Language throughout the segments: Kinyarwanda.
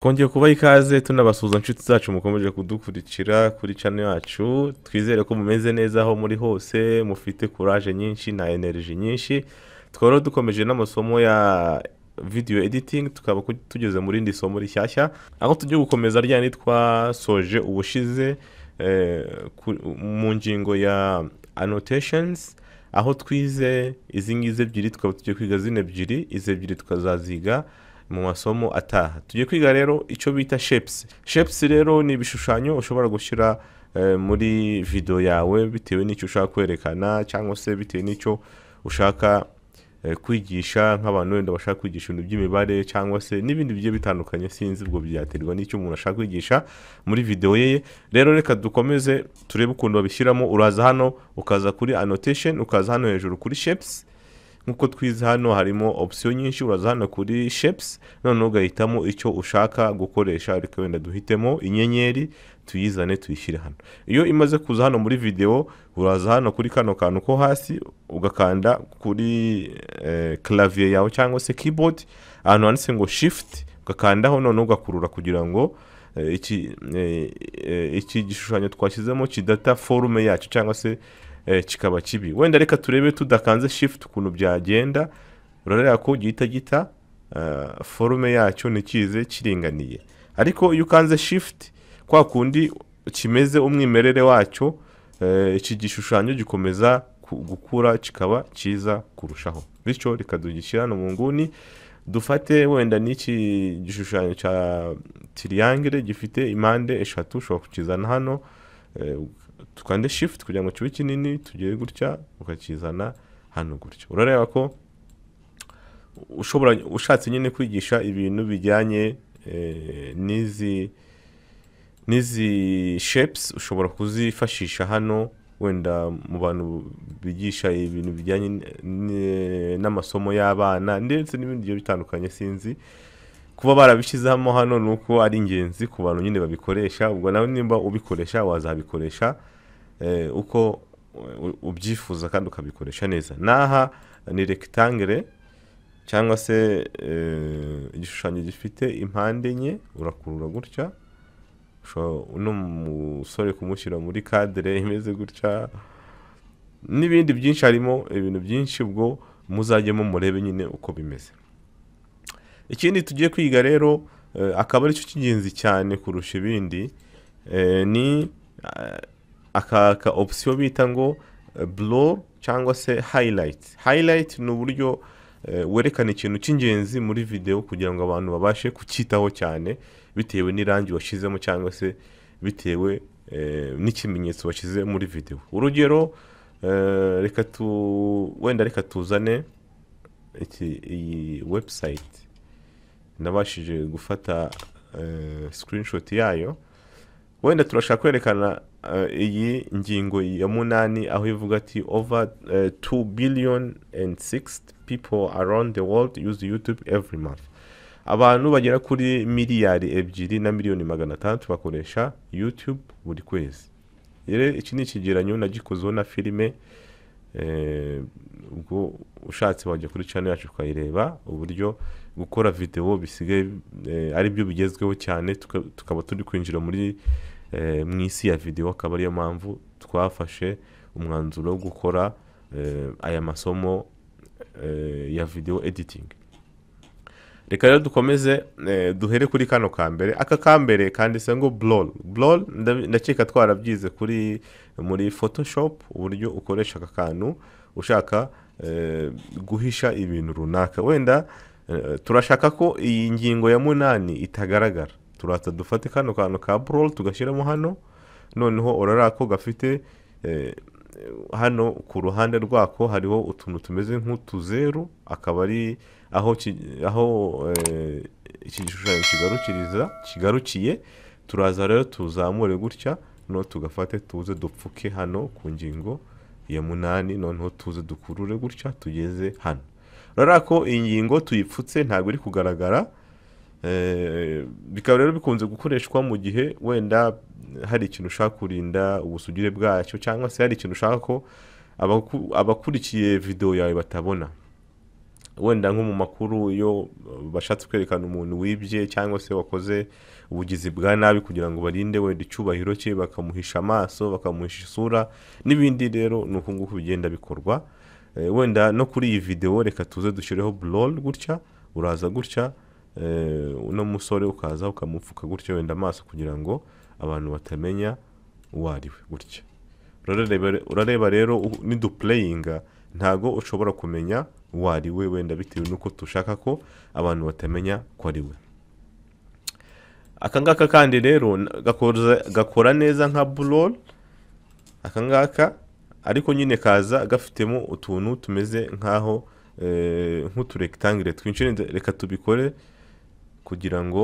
kongeye kubaha ikaze tunabasuhuza inshuti zacu mukomeje kudukurikira kuri cano yacu twizere ko mumeze neza aho muri hose mufite kuraje nyinshi na energy nyinshi twaba dukomeje n'amasomo ya video editing tukaba ku- tugeze mu rindi somo rishyashya aho tujya gukomeza rya twasoje ubushize eh, ku- mu ngingo ya annotations aho twize izi ngizi ebyiri tukaba tugiye kwiga zino ebyiri izi ebyiri tukazaziga mu masomo ataha tujye kwiga rero icyo bita shapes shapes rero ni ibishushanyo ushobora gushyira eh, muri video yawe bitewe n'icyo ushaka kwerekana cyangwa se bitewe n'icyo ushaka eh, kwigisha nk'abantu wenda bashaka kwigisha ibintu by'imibare cyangwa se n'ibindi bigiye bitandukanye sinzi ubwo byaterwa n'icyo umuntu ashaka kwigisha muri video ye rero reka dukomeze turebe ukuntu babishyiramo uraza hano ukaza kuri annotation ukaza hano hejuru kuri shapes nk'uko twize hano harimo opisiyo nyinshi uraza hano kuri shapes noneho ugahitamo icyo ushaka gukoresha ariko wenda duhitemo inyenyeri tuyizane tuyishyire hano iyo imaze kuza hano muri video uraza hano kuri kano kantu ko hasi ugakanda kuri eh, clavier yawe cyangwa se keyboard ahantu handitse ngo shift ugakandaho noneho ugakurura kugira ngo eh, iki eh, eh, iki gishushanyo twashyizemo kidata forume yacyo cyangwa se eh, kikaba kibi wenda reka turebe tudakanze shift ukuntu byagenda urareba ko gihita gita eh, forume yacyo ntikize kiringaniye ariko iyo ukanze shift kwa kundi kimeze umwimerere wacyo eh, iki gishushanyo gikomeza ku- gukura kikaba cyiza kurushaho bityo reka tugishyira hano mu nguni dufate wenda n'iki gishushanyo cya tiriyangere gifite impande eshatu ushobora kukizana hano eh, tukande shift kugira ngo kibe kinini tugere gutya ukakizana hano gutya urareba ko ushobora ushatse nyine kwigisha ibintu bijyanye eh, n'izi n'izi shapes ushobora kuzifashisha hano wenda mu bantu bigisha ibintu bijyanye n- n'amasomo y'abana ndetse n'ibindi bigiye bitandukanye sinzi kuba barabishyizemo hano ni uko ari ingenzi ku bantu nyine babikoresha ubwo nawe nimba ubikoresha wazabikoresha eh, uko u- ubyifuza kandi ukabikoresha neza n'aha ni rectangle cyangwa se eh, igishushanyo gifite impande enye urakurura gutya ushobora uno musore kumushyira muri kadire imeze gutya n'ibindi byinshi harimo ibintu byinshi ubwo muzajyemo murebe nyine uko bimeze ikindi tugiye kwiga rero eh, akaba aricyo cy'ingenzi cyane kurusha ibindi eh, ni eh, aka ka opisiyo bita ngo blow cyangwa se highlight highlight ni uburyo eh, werekana ikintu cy'ingenzi muri video kugira ngo abantu babashe kucyitaho cyane bitewe n'irangi washyizemo cyangwa se bitewe eh, n'ikimenyetso washyize muri video urugero eh, reka tu wenda reka tuzane iki iyi website nabashije gufata eh, screenshot yayo wenda turashaka kwerekana eh, iyi ngingo ya munani aho ivuga ati over eh, 2 billion and 6 people around the world use youtube every month abantu bagera kuri miliyari ebyiri na miliyoni magana atandatu bakoresha youtube buri kwezi rero iki ni ikigeranyo nagikozeho na filime eh, ubwo ushatse wajya kuri channel yacu ukayireba uburyo gukora video bisigaye eh, ari byo bigezweho cyane tuka- tukaba turi kwinjira muri eh, mu isi ya video akaba ariyo mpamvu twafashe umwanzuro wo gukora eh, aya masomo eh, ya video editing reka rero dukomeze eh, duhere kuri kano ka mbere aka ka mbere kanditse ngo blol blol ndabi- ndakeka twarabyize kuri muri photoshop uburyo ukoresha aka kantu ushaka eh, guhisha ibintu runaka wenda eh, turashaka ko iyi ngingo ya munani itagaragara turaza dufate kano kantu ka blol tugashyiramo hano noneho urarara ko gafite eh, hano ku ruhande rwako hariho utuntu tumeze nk'utuzeru akaba ari aho ki- aho eh, iki gishushanyo kigarukiriza kigarukiye turaza rero tuzamure gutya noneho tugafate tuze dupfuke hano ku ngingo ya munani noneho tuze dukurure gutya tugeze hano urabona ko iyi ngingo tuyipfutse ntabwo iri kugaragara Eh, bikaba rero bikunze gukoreshwa mu gihe wenda hari ikintu ushaka kurinda ubusugire bwacyo cyangwa se hari ikintu ushaka ko abaku- abakurikiye video yawe batabona wenda nko mu makuru iyo bashatse kwerekana umuntu wibye cyangwa se wakoze ubugizi bwa nabi kugira ngo barinde wenda icyubahiro cye bakamuhisha amaso bakamuhisha isura n'ibindi rero ni uku nguku bigenda bikorwa Eh, wenda no kuri iyi videwo reka tuze dushyireho burol gutya uraza gutya eh, uno musore ukaza ukamupfuka gutya wenda amaso kugira ngo abantu batamenya uwo ari we gutya Urareba- urareba rero u- nidupureyinga ntago ushobora kumenya uwo ari we wenda bitewe n'uko dushaka ko abantu batamenya ko ari we aka ngaka kandi rero n- gakoza- gakora neza nka burol aka ngaka ariko nyine kaza gafitemo utuntu tumeze nk'aho eh, nk'uturekitangire twinshi Renda- reka tubikore kugira ngo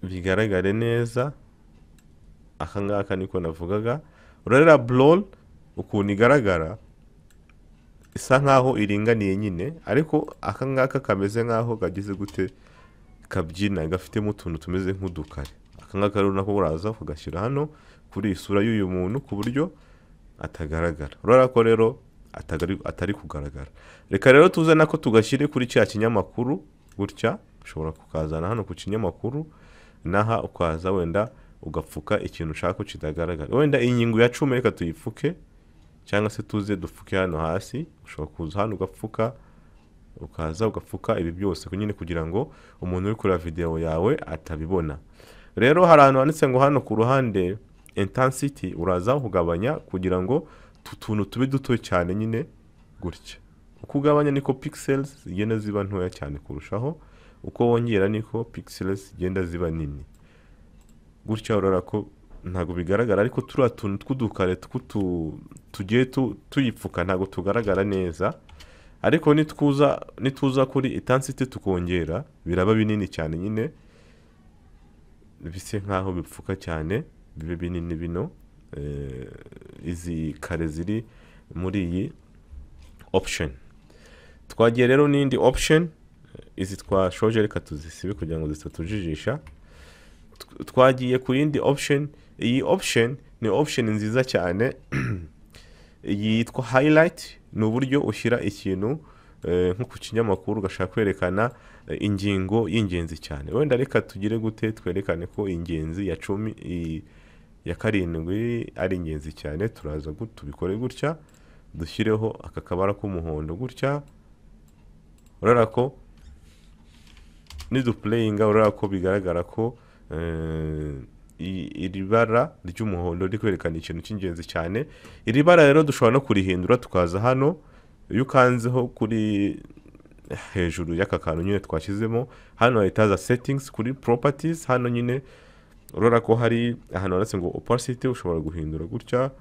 bigaragare neza aka ngaka niko navugaga urareba burol ukuntu igaragara isa nkaho iringaniye nyine ariko aka ngaka kameze nkaho kagize gute kabyina gafitemo utuntu tumeze nk'udukari aka ngaka rero nako uraza ukagashyira hano kuri iyi sura y'uyu muntu ku buryo atagaragara urabona ko rero atagari- atari kugaragara reka rero tuze nako tugashyire kuri cya kinyamakuru gutya ushobora kukazana hano ku kinyamakuru naha ukaza wenda ugapfuka ikintu ushaka ko kitagaragara wenda ingingo ya cumi reka tuyipfuke cyangwa se tuze dupfuke hano hasi ushobora kuza hano ugapfuka ukaza ugapfuka ibi byose nyine kugira ngo umuntu uri kureba videwo yawe atabibona rero hari ahantu handitse ngo hano ku ruhande intensity uraza kugabanya kugira ngo utu tuntu tube duto cyane nyine gutya uko ugabanya niko pixels zigenda ziba ntoya cyane kurushaho uko wongera niko pixels zigenda ziba nini gutya urabona ko ntabwo bigaragara ariko turiya tuntu tw'udukare tw'utu- tugiye tu- tuyipfuka ntabwo tugaragara neza ariko nitwuza nituza kuri itansiti tukongera biraba binini cyane nyine bise nk'aho bipfuka cyane bibe binini bino eh, izi kare ziri muri iyi option twagiye rero n'indi option izi twashoje reka tuzisibe kugira ngo zitatujijisha twagiye ku yindi option iyi option ni option nziza cyane iyi yitwa highlight ni uburyo ushyira ikintu eh, nko ku kinyamakuru ugashaka kwerekana eh, ingingo y'ingenzi cyane wenda reka tugire gute twerekane ko ingenzi ya cumi i- ya karindwi ari ingenzi cyane turaza gut- tubikore gutya dushyireho aka kabara k'umuhondo gutya urabona ko nidupureyinga urabona ko bigaragara ko eh, i- iri bara ry'umuhondo riri kwerekana ikintu cy'ingenzi cyane iri bara rero dushobora no kurihindura tukaza hano iyo ukanzeho kuri hejuru y'aka kantu nyine twashyizemo hano hahita haza settings kuri properties hano nyine urabona ko hari ahantu handitse ngo opacity ushobora guhindura gutya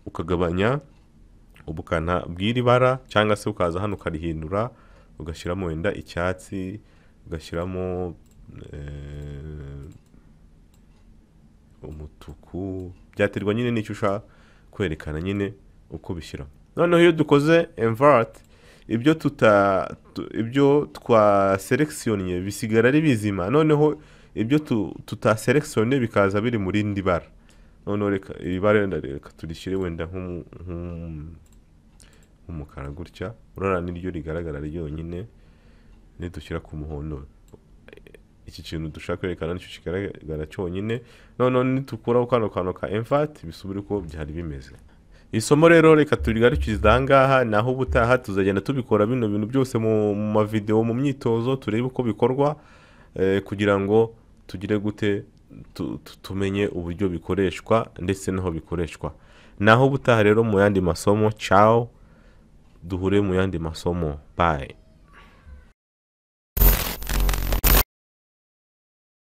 ukagabanya ubukana bw'iri bara cyangwa se ukaza hano ukarihindura ugashyiramo wenda icyatsi ugashyiramo eh, umutuku byaterwa nyine n'icyo ushaka kwerekana nyine uko bishyiramo noneho iyo dukoze envart ibyo tuta tu- ibyo twa selectionye bisigara ari bizima noneho ibyo tu- tutaselectionye bikaza biri mu rindi bara noneho reka iri bara wenda reka turishyire wenda nk'umu- nk'umu- nk'umukara gutya urara niryo rigaragara ryonyine nidushyira ku muhondo iki kintu dushaka kwerekana nicyo kigaragara cyonyine noneho nitukuraho kano kantu ka emfati bisubire uko byari bimeze isomo rero reka turigarukize aha ngaha naho ubutaha tuzagenda tubikora bino bintu byose mu mu mavidewo mu myitozo turebe uko bikorwa eh, kugira ngo tugire gute tu- tu- tumenye uburyo bikoreshwa ndetse n'aho bikoreshwa naho ubutaha rero mu yandi masomo cawo duhure mu yandi masomo bye